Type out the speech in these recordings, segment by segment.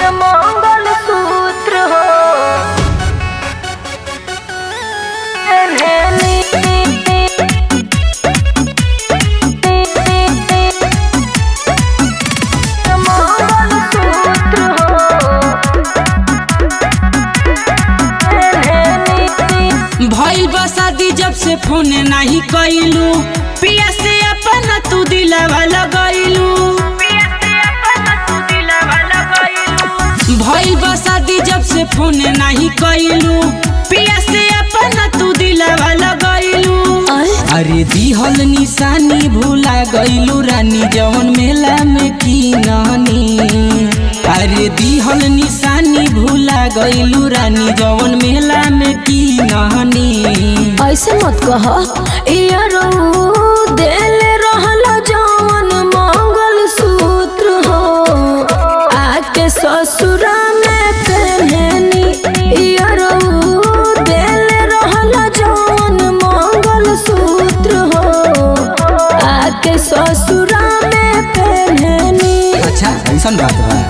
मंगल सूत्र हो मंगल सूत्र हो भइल बा शादी जब से फोन नाही कइलू पिया से अपना तू दिलावा लगइलू भइल बा शादी जब से फोन नाही कइलू पिया से अपना तू दिलावा लगइलू अरे दिहल निशानी भूला गइलू रानी जवन मेला में की नानी अरे दिहल निशानी भूला गइलू रानी जवन मेला में की नानी ऐसे मत कह यारो दिल रहल जवन मंगल सूत्र हो आके ससुरा में पहननी यारो दिल रहल जवन मंगल सूत्र हो आके ससुरा में पहननी अच्छा ऐसा बात बा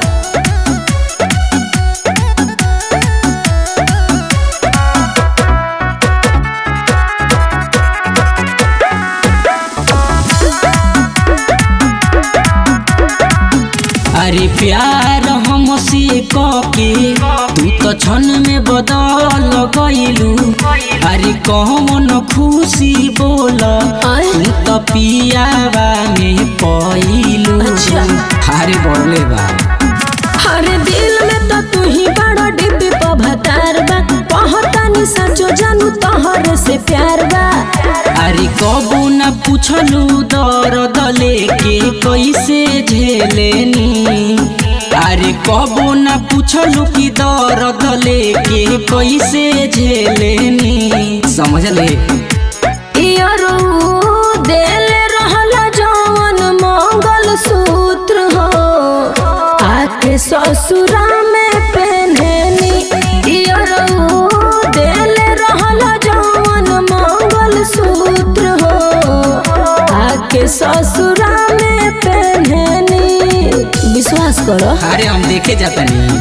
अरे प्यार हमसे कके तू तो क्षण में बदल गइलू अरे कौन खुशी बोल तू तो पियावा में पइलू अच्छा। अरे बोले बा हरे दिल में तो तू ही बड़ा डिब्बी पभतार बा कहतानी सचो जानू तोहर से प्यार बा अरे कबू न पूछलू दर्द लेके कैसे झेलेनी अरे कबू न पूछलू कि दर्द लेके कैसे झेलेनी समझ ले यारो दिल रहल जवन मंगल सूत्र हो आके ससुरा में पहननी यारो दिल रहल जवन मंगल सूत्र हो आके ससुरा में पहननी विश्वास करो अरे हम देखे जाता नहीं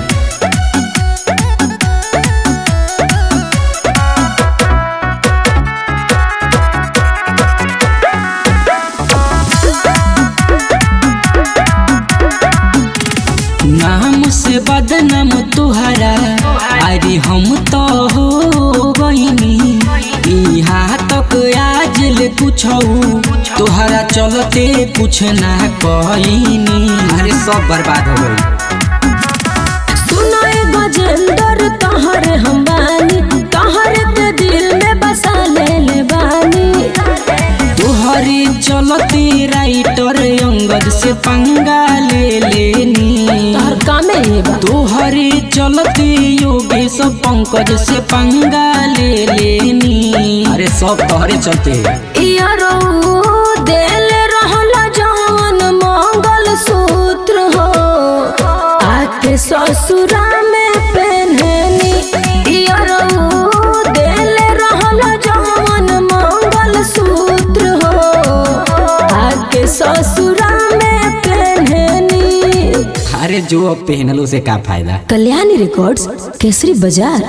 नाम से बदनाम तुहरा अरे हम तो हो गईनी यहाँ तक आज ले पूछऊ तुहरा चलते कुछ ना कहीनी अरे सब बर्बाद हो गई सुनो ए गजेंद्र तोहरे हम बानी तोहरे के दिल में बसा ले ले बानी तुहरे चलते राइटर अंगद से पंगा ले लेनी तोहर कामे ये बा तोहरे चलते योगेश पंकज से पंगा ले लेनी अरे सब तोहरे चलते यारो दिल रहल जवन मंगल सूत्र हो आके ससुरा में पहननी यारो दिल रहल जवन मंगल सूत्र हो आके ससुरा में पहननी अरे जो अब पहनलो से का फायदा कल्याणी रिकॉर्ड्स केसरी बाजार